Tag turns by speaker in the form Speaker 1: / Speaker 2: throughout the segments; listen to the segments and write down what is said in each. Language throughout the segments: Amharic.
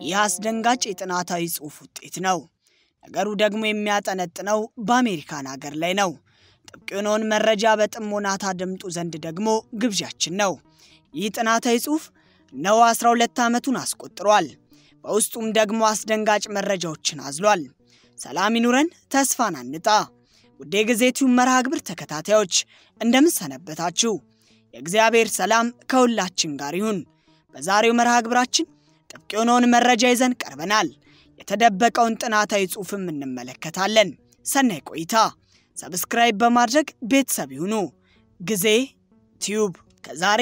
Speaker 1: ይህ አስደንጋጭ የጥናታዊ ጽሑፍ ውጤት ነው። ነገሩ ደግሞ የሚያጠነጥነው በአሜሪካን ሀገር ላይ ነው። ጥብቅ የሆነውን መረጃ በጥሞና ታደምጡ ዘንድ ደግሞ ግብዣችን ነው። ይህ ጥናታዊ ጽሑፍ እነሆ 12 ዓመቱን አስቆጥሯል። በውስጡም ደግሞ አስደንጋጭ መረጃዎችን አዝሏል። ሰላም ይኑረን፣ ተስፋን አንጣ። ውድ የጊዜ ቲዩብ መርሃ ግብር ተከታታዮች እንደምን ሰነበታችሁ? የእግዚአብሔር ሰላም ከሁላችን ጋር ይሁን። በዛሬው መርሃ ግብራችን ጥብቅ የሆነውን መረጃ ይዘን ቀርበናል። የተደበቀውን ጥናታዊ ጽሑፍም እንመለከታለን። ሰናይ ቆይታ። ሰብስክራይብ በማድረግ ቤተሰብ ይሁኑ። ጊዜ ቲዩብ ከዛሬ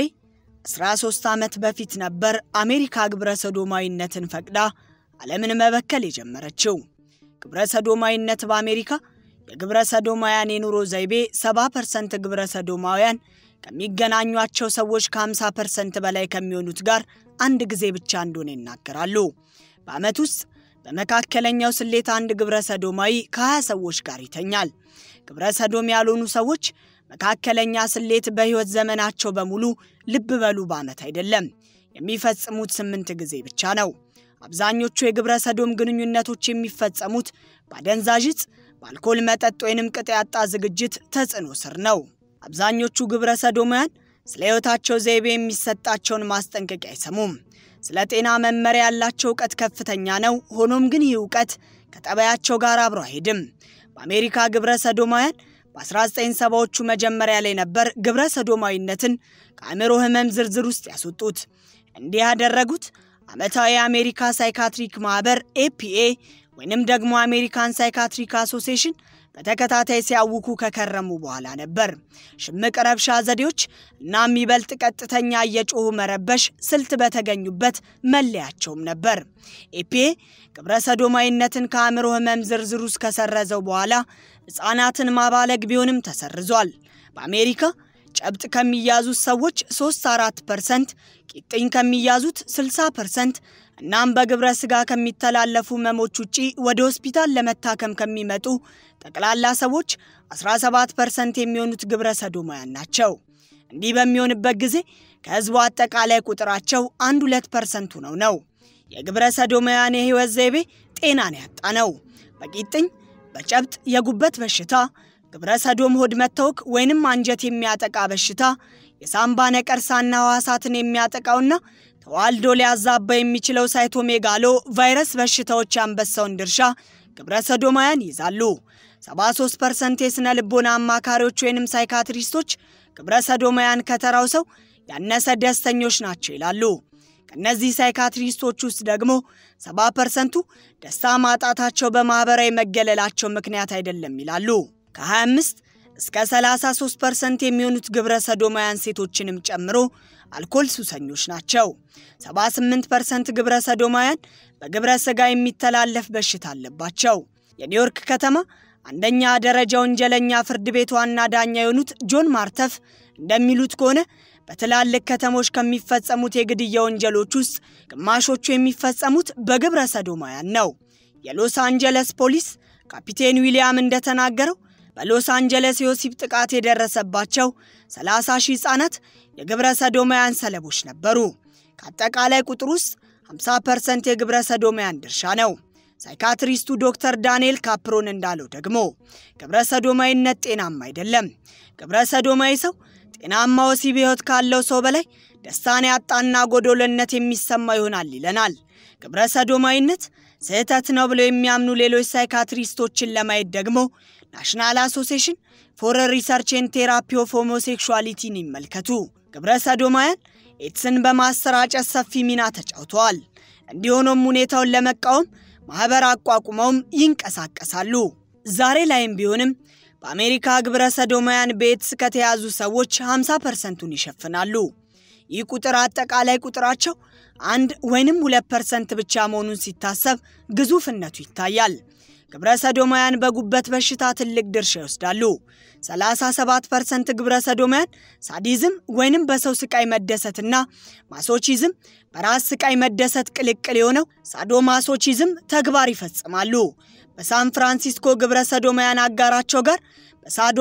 Speaker 1: 13 ዓመት በፊት ነበር አሜሪካ ግብረ ሰዶማዊነትን ፈቅዳ ዓለምን መበከል የጀመረችው። ግብረ ሰዶማዊነት በአሜሪካ የግብረ ሰዶማውያን የኑሮ ዘይቤ 70 ፐርሰንት ግብረ ሰዶማውያን ከሚገናኟቸው ሰዎች ከ50 ፐርሰንት በላይ ከሚሆኑት ጋር አንድ ጊዜ ብቻ እንደሆነ ይናገራሉ። በዓመት ውስጥ በመካከለኛው ስሌት አንድ ግብረ ሰዶማዊ ከ20 ሰዎች ጋር ይተኛል። ግብረ ሰዶም ያልሆኑ ሰዎች መካከለኛ ስሌት በሕይወት ዘመናቸው በሙሉ ልብ በሉ በዓመት አይደለም የሚፈጽሙት ስምንት ጊዜ ብቻ ነው። አብዛኞቹ የግብረ ሰዶም ግንኙነቶች የሚፈጸሙት በአደንዛዥ ዕፅ፣ በአልኮል መጠጥ ወይንም ቅጥ ያጣ ዝግጅት ተጽዕኖ ስር ነው። አብዛኞቹ ግብረ ሰዶማውያን ስለ ሕይወታቸው ዘይቤ የሚሰጣቸውን ማስጠንቀቂያ አይሰሙም። ስለ ጤና መመሪያ ያላቸው እውቀት ከፍተኛ ነው። ሆኖም ግን ይህ እውቀት ከጠባያቸው ጋር አብሮ አይሄድም። በአሜሪካ ግብረ ሰዶማውያን በ1970ዎቹ መጀመሪያ ላይ ነበር ግብረ ሰዶማዊነትን ከአእምሮ ሕመም ዝርዝር ውስጥ ያስወጡት። እንዲህ ያደረጉት ዓመታዊ የአሜሪካ ሳይካትሪክ ማኅበር ኤፒኤ ወይንም ደግሞ አሜሪካን ሳይካትሪክ አሶሲዬሽን በተከታታይ ሲያውኩ ከከረሙ በኋላ ነበር። ሽምቅ ረብሻ ዘዴዎች እና የሚበልጥ ቀጥተኛ እየጮሁ መረበሽ ስልት በተገኙበት መለያቸውም ነበር። ኤፒኤ ግብረ ሰዶማዊነትን ከአእምሮ ሕመም ዝርዝር ውስጥ ከሰረዘው በኋላ ሕፃናትን ማባለግ ቢሆንም ተሰርዟል። በአሜሪካ ጨብጥ ከሚያዙት ሰዎች 3 4 ፐርሰንት፣ ቂጥኝ ከሚያዙት 60 ፐርሰንት እናም በግብረ ሥጋ ከሚተላለፉ ህመሞች ውጪ ወደ ሆስፒታል ለመታከም ከሚመጡ ጠቅላላ ሰዎች 17 ፐርሰንት የሚሆኑት ግብረ ሰዶማውያን ናቸው። እንዲህ በሚሆንበት ጊዜ ከህዝቡ አጠቃላይ ቁጥራቸው አንድ ሁለት ፐርሰንቱ ነው ነው። የግብረ ሰዶማውያን የህይወት ዘይቤ ጤናን ያጣ ነው። በቂጥኝ፣ በጨብጥ፣ የጉበት በሽታ፣ ግብረ ሰዶም ሆድ መታወክ ወይንም አንጀት የሚያጠቃ በሽታ፣ የሳምባ ነቀርሳና ህዋሳትን የሚያጠቃውና ተዋልዶ ሊያዛባ የሚችለው ሳይቶሜጋሎ ቫይረስ በሽታዎች ያንበሳውን ድርሻ ግብረ ሰዶማውያን ይይዛሉ። 73 ፐርሰንት የሥነ ልቦና አማካሪዎች ወይንም ሳይካትሪስቶች ግብረ ሰዶማውያን ከተራው ሰው ያነሰ ደስተኞች ናቸው ይላሉ። ከእነዚህ ሳይካትሪስቶች ውስጥ ደግሞ 70 ፐርሰንቱ ደስታ ማጣታቸው በማኅበራዊ መገለላቸው ምክንያት አይደለም ይላሉ። ከ25 እስከ 33 ፐርሰንት የሚሆኑት ግብረ ሰዶማውያን ሴቶችንም ጨምሮ አልኮል ሱሰኞች ናቸው። 78 ፐርሰንት ግብረ ሰዶማውያን በግብረ ሥጋ የሚተላለፍ በሽታ አለባቸው። የኒውዮርክ ከተማ አንደኛ ደረጃ ወንጀለኛ ፍርድ ቤት ዋና ዳኛ የሆኑት ጆን ማርተፍ እንደሚሉት ከሆነ በትላልቅ ከተሞች ከሚፈጸሙት የግድያ ወንጀሎች ውስጥ ግማሾቹ የሚፈጸሙት በግብረ ሰዶማውያን ነው። የሎስ አንጀለስ ፖሊስ ካፒቴን ዊሊያም እንደተናገረው በሎስ አንጀለስ የወሲብ ጥቃት የደረሰባቸው 30 ሺህ ሕፃናት የግብረ ሰዶማውያን ሰለቦች ነበሩ። ከአጠቃላይ ቁጥር ውስጥ 50 ፐርሰንት የግብረ ሰዶማውያን ድርሻ ነው። ሳይካትሪስቱ ዶክተር ዳንኤል ካፕሮን እንዳለው ደግሞ ግብረ ሰዶማዊነት ጤናማ አይደለም። ግብረ ሰዶማዊ ሰው ጤናማ ወሲብ ሕይወት ካለው ሰው በላይ ደስታን ያጣና ጎዶሎነት የሚሰማ ይሆናል ይለናል። ግብረ ሰዶማዊነት ስህተት ነው ብለው የሚያምኑ ሌሎች ሳይካትሪስቶችን ለማየት ደግሞ ናሽናል አሶሲዬሽን ፎር ሪሰርች ኤንድ ቴራፒ ኦፍ ሆሞሴክሹዋሊቲን ይመልከቱ። ግብረ ሰዶማውያን ኤድስን በማሰራጨት ሰፊ ሚና ተጫውተዋል። እንዲሆኖም ሁኔታውን ለመቃወም ማኅበር አቋቁመውም ይንቀሳቀሳሉ። ዛሬ ላይም ቢሆንም በአሜሪካ ግብረ ሰዶማውያን በኤድስ ከተያዙ ሰዎች 50 ፐርሰንቱን ይሸፍናሉ። ይህ ቁጥር አጠቃላይ ቁጥራቸው አንድ ወይንም ሁለት ፐርሰንት ብቻ መሆኑን ሲታሰብ ግዙፍነቱ ይታያል። ግብረ ሰዶማውያን በጉበት በሽታ ትልቅ ድርሻ ይወስዳሉ። 37 ፐርሰንት ግብረ ሰዶማውያን ሳዲዝም ወይንም በሰው ስቃይ መደሰትና ማሶቺዝም በራስ ስቃይ መደሰት ቅልቅል የሆነው ሳዶማሶቺዝም ተግባር ይፈጽማሉ። በሳን ፍራንሲስኮ ግብረ ሰዶማውያን አጋራቸው ጋር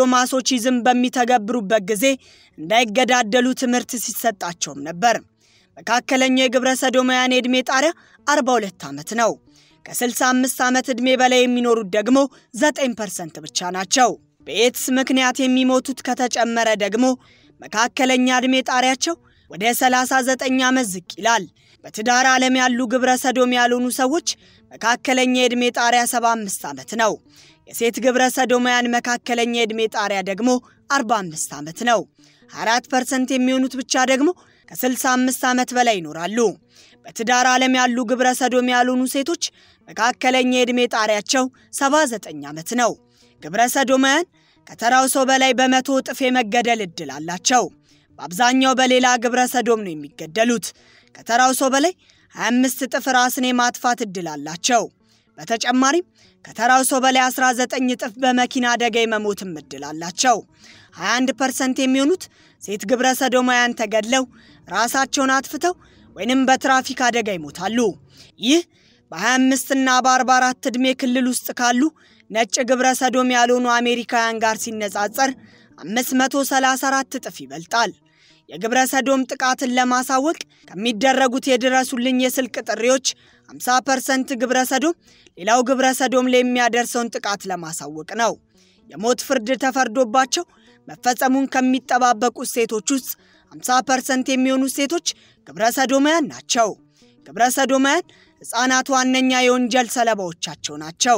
Speaker 1: በሳዶማሶቺዝም በሚተገብሩበት ጊዜ እንዳይገዳደሉ ትምህርት ሲሰጣቸውም ነበር። መካከለኛው የግብረ ሰዶማውያን የዕድሜ ጣሪያ 42 ዓመት ነው። ከ65 ዓመት ዕድሜ በላይ የሚኖሩት ደግሞ 9 ፐርሰንት ብቻ ናቸው። በኤድስ ምክንያት የሚሞቱት ከተጨመረ ደግሞ መካከለኛ ዕድሜ ጣሪያቸው ወደ 39 ዓመት ዝቅ ይላል። በትዳር ዓለም ያሉ ግብረ ሰዶም ያልሆኑ ሰዎች መካከለኛ የዕድሜ ጣሪያ 75 ዓመት ነው። የሴት ግብረ ሰዶማውያን መካከለኛ የዕድሜ ጣሪያ ደግሞ 45 ዓመት ነው። 24 ፐርሰንት የሚሆኑት ብቻ ደግሞ ከ65 ዓመት በላይ ይኖራሉ። በትዳር ዓለም ያሉ ግብረ ሰዶም ያልሆኑ ሴቶች መካከለኛ የዕድሜ ጣሪያቸው 79 ዓመት ነው። ግብረ ሰዶማውያን ከተራው ሰው በላይ በመቶ እጥፍ የመገደል ዕድል አላቸው። በአብዛኛው በሌላ ግብረ ሰዶም ነው የሚገደሉት። ከተራው ሰው በላይ 25 እጥፍ ራስን የማጥፋት ዕድል አላቸው። በተጨማሪም ከተራው ሰው በላይ 19 እጥፍ በመኪና አደጋ የመሞትም ዕድል አላቸው። 21 ፐርሰንት የሚሆኑት ሴት ግብረ ሰዶማውያን ተገድለው ራሳቸውን አጥፍተው ወይንም በትራፊክ አደጋ ይሞታሉ። ይህ በ25 እና በ44 ዕድሜ ክልል ውስጥ ካሉ ነጭ ግብረ ሰዶም ያልሆኑ አሜሪካውያን ጋር ሲነጻጸር 534 እጥፍ ይበልጣል። የግብረ ሰዶም ጥቃትን ለማሳወቅ ከሚደረጉት የድረሱልኝ የስልክ ጥሪዎች 50 ፐርሰንት ግብረ ሰዶም ሌላው ግብረ ሰዶም ላይ የሚያደርሰውን ጥቃት ለማሳወቅ ነው። የሞት ፍርድ ተፈርዶባቸው መፈጸሙን ከሚጠባበቁት ሴቶች ውስጥ 50 ፐርሰንት የሚሆኑት ሴቶች ግብረ ሰዶማያን ናቸው። ግብረ ሰዶማያን ሕፃናት ዋነኛ የወንጀል ሰለባዎቻቸው ናቸው።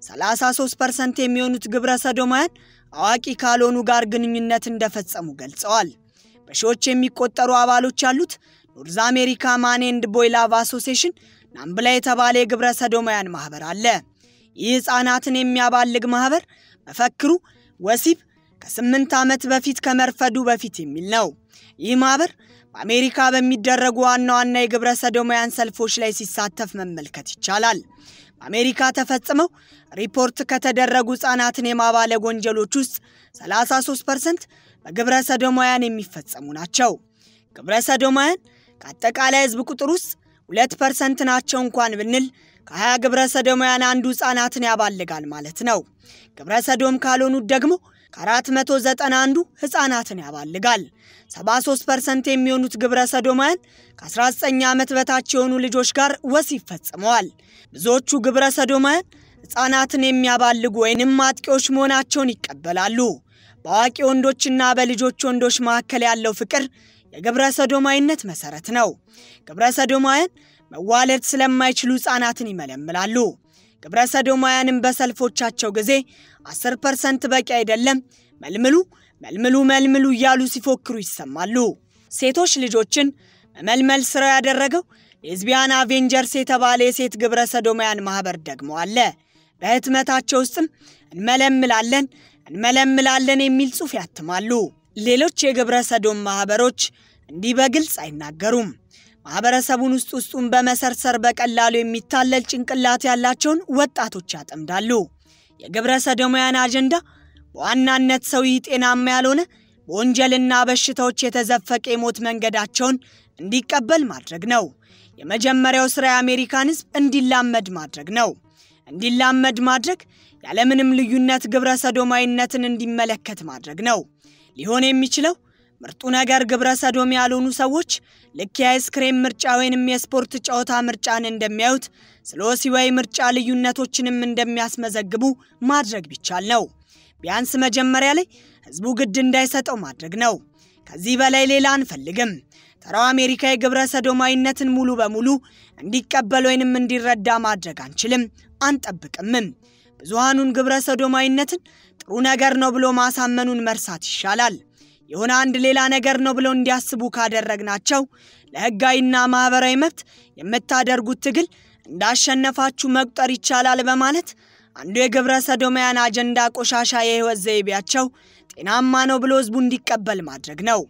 Speaker 1: 33 ፐርሰንት የሚሆኑት ግብረ ሰዶማያን አዋቂ ካልሆኑ ጋር ግንኙነት እንደፈጸሙ ገልጸዋል። በሺዎች የሚቆጠሩ አባሎች ያሉት ኖርዝ አሜሪካ ማን ኤንድ ቦይ ላቭ አሶሴሽን ናምብላ የተባለ የግብረ ሰዶማውያን ማኅበር አለ። ይህ ሕፃናትን የሚያባልግ ማኅበር መፈክሩ ወሲብ ከስምንት ዓመት በፊት ከመርፈዱ በፊት የሚል ነው። ይህ ማኅበር በአሜሪካ በሚደረጉ ዋና ዋና የግብረ ሰዶማውያን ሰልፎች ላይ ሲሳተፍ መመልከት ይቻላል። በአሜሪካ ተፈጽመው ሪፖርት ከተደረጉ ሕፃናትን የማባለግ ወንጀሎች ውስጥ 33 ፐርሰንት በግብረ ሰዶማውያን የሚፈጸሙ ናቸው። ግብረ ሰዶማውያን ከአጠቃላይ ሕዝብ ቁጥር ውስጥ ሁለት ፐርሰንት ናቸው እንኳን ብንል ከ20 ግብረ ሰዶማውያን አንዱ ሕፃናትን ያባልጋል ማለት ነው። ግብረ ሰዶም ካልሆኑት ደግሞ ከ490 አንዱ ሕፃናትን ያባልጋል። 73 ፐርሰንት የሚሆኑት ግብረ ሰዶማውያን ከ19 ዓመት በታች የሆኑ ልጆች ጋር ወሲብ ፈጽመዋል። ብዙዎቹ ግብረ ሰዶማውያን ሕፃናትን የሚያባልጉ ወይንም አጥቂዎች መሆናቸውን ይቀበላሉ። በአዋቂ ወንዶችና በልጆች ወንዶች መካከል ያለው ፍቅር የግብረ ሰዶማዊነት መሰረት ነው። ግብረ ሰዶማውያን መዋለድ ስለማይችሉ ሕፃናትን ይመለምላሉ። ግብረ ሰዶማውያንም በሰልፎቻቸው ጊዜ 10 ፐርሰንት በቂ አይደለም፣ መልምሉ መልምሉ መልምሉ እያሉ ሲፎክሩ ይሰማሉ። ሴቶች ልጆችን መመልመል ስራው ያደረገው ሌዝቢያን አቬንጀርስ የተባለ የሴት ግብረ ሰዶማውያን ማኅበር ደግሞ አለ። በህትመታቸው ውስጥም እንመለምላለን እንመለምላለን የሚል ጽሑፍ ያትማሉ። ሌሎች የግብረ ሰዶም ማኅበሮች እንዲህ በግልጽ አይናገሩም። ማኅበረሰቡን ውስጥ ውስጡን በመሰርሰር በቀላሉ የሚታለል ጭንቅላት ያላቸውን ወጣቶች ያጠምዳሉ። የግብረ ሰዶማውያን አጀንዳ በዋናነት ሰው ይህ ጤናማ ያልሆነ በወንጀልና በሽታዎች የተዘፈቀ የሞት መንገዳቸውን እንዲቀበል ማድረግ ነው። የመጀመሪያው ሥራ የአሜሪካን ሕዝብ እንዲላመድ ማድረግ ነው። እንዲላመድ ማድረግ ያለምንም ልዩነት ግብረ ሰዶማዊነትን እንዲመለከት ማድረግ ነው። ሊሆን የሚችለው ምርጡ ነገር ግብረ ሰዶም ያልሆኑ ሰዎች ልክ የአይስክሬም ምርጫ ወይንም የስፖርት ጨዋታ ምርጫን እንደሚያዩት ስለ ወሲባዊ ምርጫ ልዩነቶችንም እንደሚያስመዘግቡ ማድረግ ቢቻል ነው። ቢያንስ መጀመሪያ ላይ ህዝቡ ግድ እንዳይሰጠው ማድረግ ነው። ከዚህ በላይ ሌላ አንፈልግም። ተራው አሜሪካ የግብረ ሰዶማዊነትን ሙሉ በሙሉ እንዲቀበል ወይንም እንዲረዳ ማድረግ አንችልም፣ አንጠብቅምም። ብዙሃኑን ግብረ ሰዶማዊነትን ጥሩ ነገር ነው ብሎ ማሳመኑን መርሳት ይሻላል። የሆነ አንድ ሌላ ነገር ነው ብለው እንዲያስቡ ካደረግናቸው ለህጋዊና ማኅበራዊ መብት የምታደርጉት ትግል እንዳሸነፋችሁ መቁጠር ይቻላል በማለት አንዱ የግብረ ሰዶማውያን አጀንዳ ቆሻሻ የህይወት ዘይቤያቸው ጤናማ ነው ብሎ ህዝቡ እንዲቀበል ማድረግ ነው።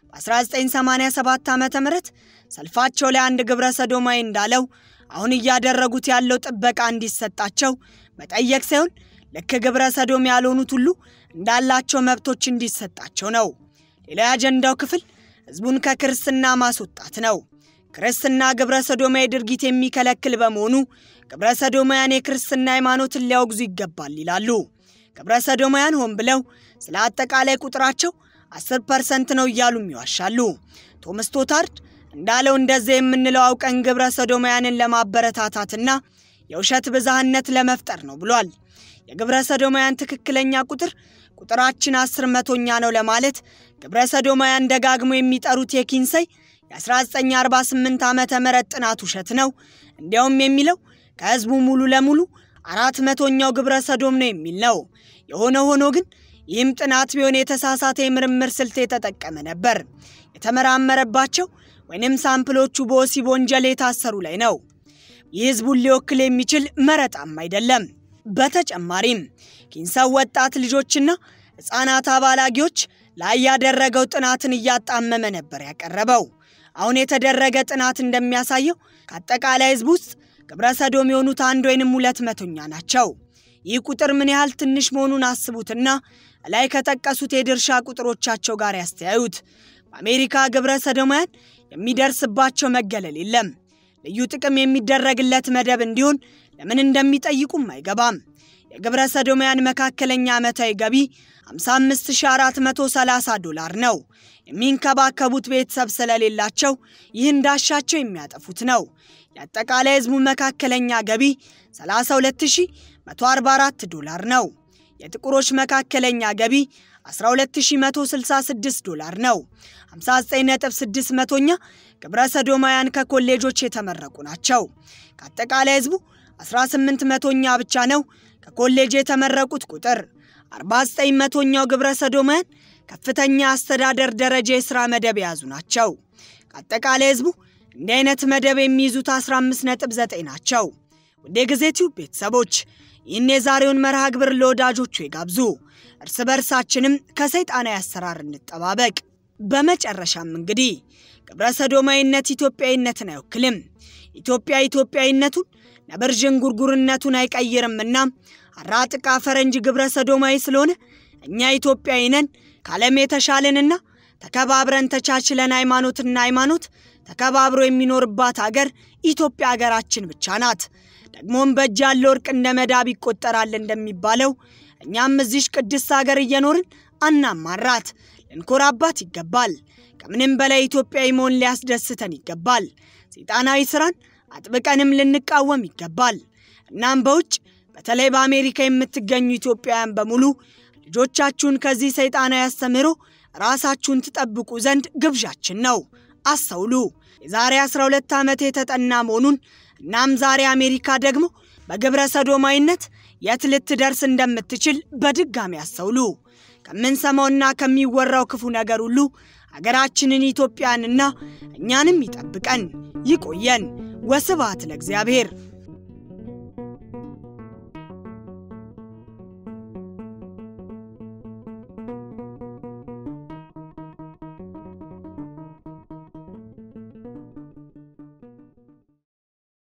Speaker 1: በ1987 ዓ ም ሰልፋቸው ላይ አንድ ግብረ ሰዶማዊ እንዳለው አሁን እያደረጉት ያለው ጥበቃ እንዲሰጣቸው መጠየቅ ሳይሆን ልክ ግብረ ሰዶም ያልሆኑት ሁሉ እንዳላቸው መብቶች እንዲሰጣቸው ነው። ሌላ የአጀንዳው ክፍል ህዝቡን ከክርስትና ማስወጣት ነው። ክርስትና ግብረ ሰዶማዊ ድርጊት የሚከለክል በመሆኑ ግብረ ሰዶማውያን የክርስትና ሃይማኖትን ሊያወግዙ ይገባል ይላሉ። ግብረ ሰዶማውያን ሆን ብለው ስለ አጠቃላይ ቁጥራቸው 10 ፐርሰንት ነው እያሉም ይዋሻሉ። ቶም ስቶታርድ እንዳለው እንደዚህ የምንለው አውቀን ግብረ ሰዶማውያንን ለማበረታታትና የውሸት ብዝሃነት ለመፍጠር ነው ብሏል። የግብረ ሰዶማውያን ትክክለኛ ቁጥር ቁጥራችን አስር መቶኛ ነው ለማለት ግብረ ሰዶማውያን ደጋግሞ የሚጠሩት የኪንሰይ የ1948 ዓመተ ምህረት ጥናት ውሸት ነው። እንዲያውም የሚለው ከህዝቡ ሙሉ ለሙሉ አራት መቶኛው ግብረ ሰዶም ነው የሚል ነው። የሆነ ሆኖ ግን ይህም ጥናት ቢሆን የተሳሳተ የምርምር ስልት የተጠቀመ ነበር። የተመራመረባቸው ወይንም ሳምፕሎቹ በወሲብ ወንጀል የታሰሩ ላይ ነው። ይህ ህዝቡን ሊወክል የሚችል መረጣም አይደለም። በተጨማሪም ኪንሰው ወጣት ልጆችና ሕፃናት አባላጊዎች ላይ ያደረገው ጥናትን እያጣመመ ነበር ያቀረበው። አሁን የተደረገ ጥናት እንደሚያሳየው ከአጠቃላይ ህዝብ ውስጥ ግብረ ሰዶም የሆኑት አንድ ወይንም ሁለት መቶኛ ናቸው። ይህ ቁጥር ምን ያህል ትንሽ መሆኑን አስቡትና ላይ ከጠቀሱት የድርሻ ቁጥሮቻቸው ጋር ያስተያዩት። በአሜሪካ ግብረ ሰዶማውያን የሚደርስባቸው መገለል የለም። ልዩ ጥቅም የሚደረግለት መደብ እንዲሆን ለምን እንደሚጠይቁም አይገባም። የግብረ ሰዶማውያን መካከለኛ ዓመታዊ ገቢ 55430 ዶላር ነው። የሚንከባከቡት ቤተሰብ ስለሌላቸው ይህ እንዳሻቸው የሚያጠፉት ነው። የአጠቃላይ ህዝቡ መካከለኛ ገቢ 32144 ዶላር ነው። የጥቁሮች መካከለኛ ገቢ 12166 ዶላር ነው። 59.6 መቶኛ ግብረ ሰዶማውያን ከኮሌጆች የተመረቁ ናቸው። ከአጠቃላይ ህዝቡ 18 መቶኛ ብቻ ነው ከኮሌጅ የተመረቁት ቁጥር። 49 መቶኛው ግብረ ሰዶማውያን ከፍተኛ አስተዳደር ደረጃ የሥራ መደብ የያዙ ናቸው። ከአጠቃላይ ህዝቡ እንዲህ አይነት መደብ የሚይዙት 15.9 ናቸው። ውድ የጊዜ ቲዩብ ቤተሰቦች ይህን የዛሬውን መርሃ ግብር ለወዳጆቹ ይጋብዙ። እርስ በርሳችንም ከሰይጣናዊ አሰራር እንጠባበቅ። በመጨረሻም እንግዲህ ግብረ ሰዶማዊነት ኢትዮጵያዊነትን አይወክልም። ኢትዮጵያ ኢትዮጵያዊነቱን ነብር ዥንጉርጉርነቱን አይቀይርምና አራጥቃ ፈረንጅ ግብረ ሰዶማዊ ስለሆነ እኛ ኢትዮጵያዊ ነን ከዓለም የተሻለንና ተከባብረን ተቻችለን ሃይማኖትና ሃይማኖት ተከባብሮ የሚኖርባት አገር ኢትዮጵያ አገራችን ብቻ ናት። ደግሞም በእጅ ያለ ወርቅ እንደ መዳብ ይቆጠራል እንደሚባለው እኛም እዚሽ ቅድስት ሀገር እየኖርን አናማራት፣ ልንኮራባት ይገባል። ከምንም በላይ ኢትዮጵያዊ መሆን ሊያስደስተን ይገባል። ሰይጣናዊ ስራን አጥብቀንም ልንቃወም ይገባል። እናም በውጭ በተለይ በአሜሪካ የምትገኙ ኢትዮጵያውያን በሙሉ ልጆቻችሁን ከዚህ ሰይጣናዊ አስተምህሮ ራሳችሁን ትጠብቁ ዘንድ ግብዣችን ነው። አስተውሉ። የዛሬ 12 ዓመት የተጠና መሆኑን እናም ዛሬ አሜሪካ ደግሞ በግብረ ሰዶማዊነት የት ልትደርስ እንደምትችል በድጋሚ አስተውሉ። ከምንሰማውና ከሚወራው ክፉ ነገር ሁሉ ሀገራችንን ኢትዮጵያንና እኛንም ይጠብቀን፣ ይቆየን። ወስብሐት ለእግዚአብሔር።